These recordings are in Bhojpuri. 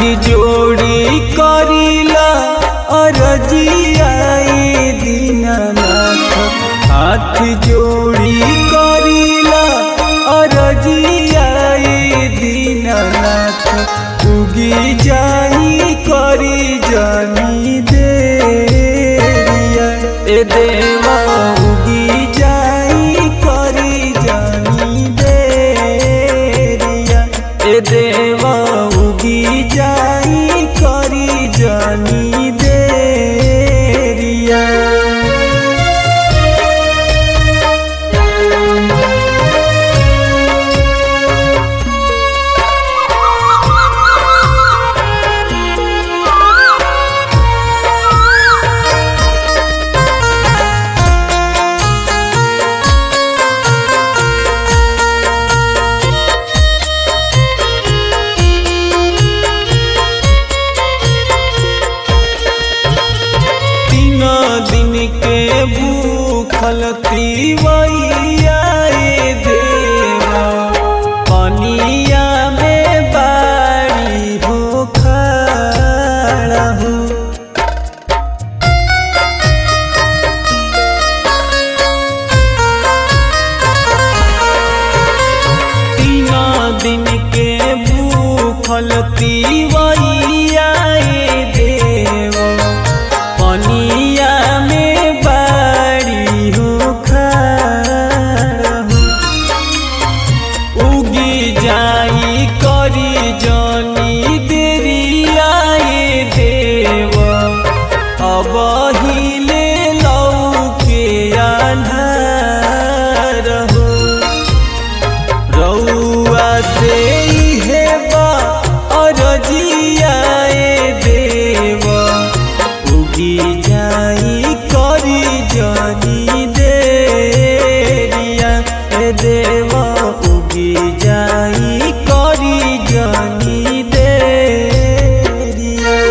जोड़ी करीला अरजियाए दीनानाथ हाथ जोड़ी करीला अरजियाए दीनानाथ उगी जाई करी जानी देरिया ए देवा उगी जाई करी जानी देरिया ए देवा उगी जाई करी जानी देरिया तीन दिन के भूखल तीवैया ए देवा पनिया में बाड़ी हो खड़ा हो तीन दिन के भूखल तीवैया ए देवा पनिया में बाड़ी हो खड़ा हो उगी जाई करी जानी देरिया ए देव अब हिले लौके आन्हार हो रउआ से हे बा अरजिया ए देव उगी जाई करी जानी देरिया ए देवा उगी जाई करी जानी देरिया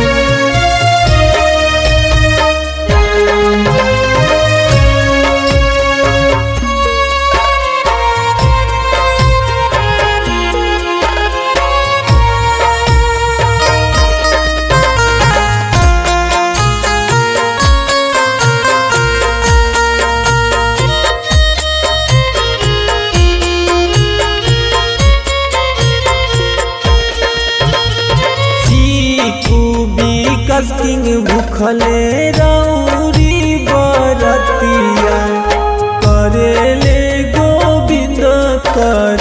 चीकू विकस किंग भूखले रौरी बरतिया करेले गोविंद कर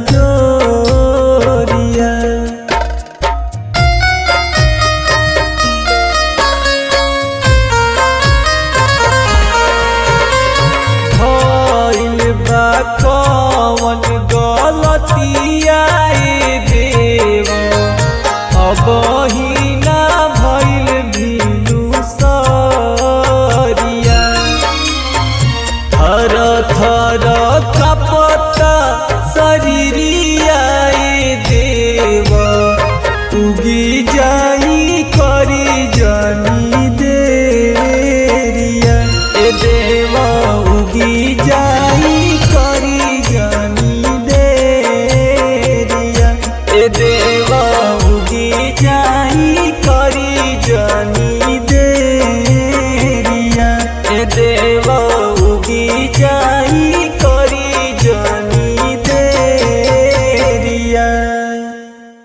जोरिया भइल बा कवन गलतिया ए देव अब हिना भइल भिनु सरिया थर थर कपता शरीरिया ए देव उगी जाई करी जानी देरिया ए देवा उगी जाई करी जानी देरिया ए देवा उगी जाई करी जानी देरिया ए देवा